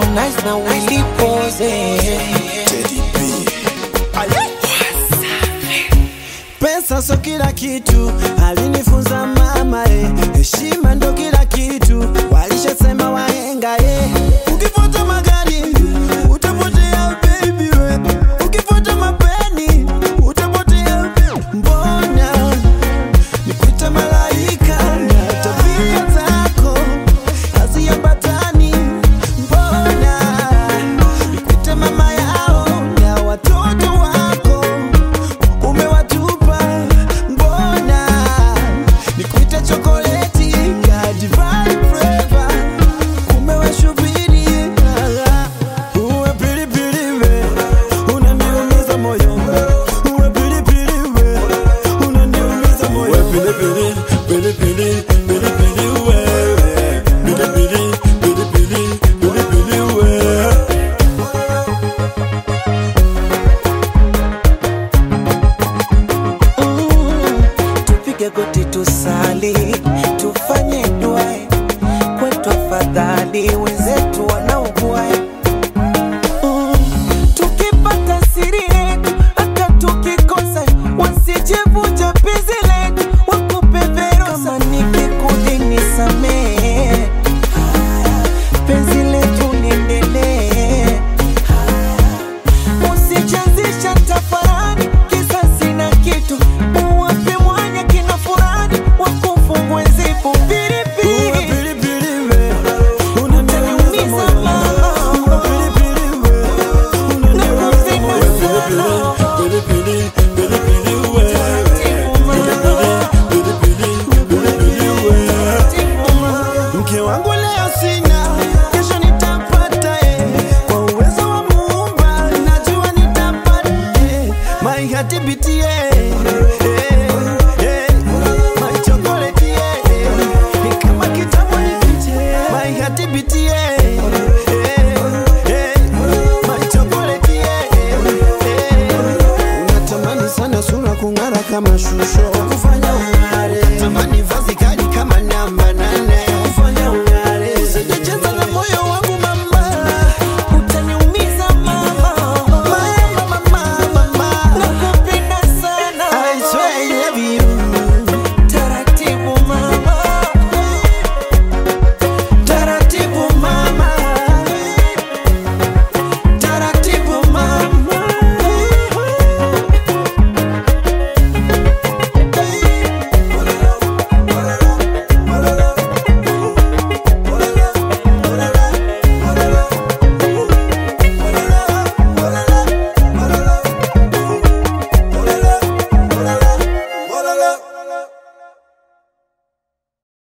Harmonize na Willy Pose. Pesa so kila kitu, alinifunza mama eh. Heshima ndo kila kitu, walishasema wahenga eh. Ukifuata magari utapotea baby we, ukifuata mapeni utapotea. Mbona nikuite malaika na tabia zako haziambatani? Mbona nikuite mama yao na watoto wako umewatupa mbona nikuite chokoleti kadivai fleva umewashubiri uwe pilipili we unaniumiza moyo uwe pilipili we unaniumiza moyo uwe pilipili pilipili pilipili wewe pilipili pilipili pilipili wewe Tupige goti tusali, tufanye dua kwetu, afadhali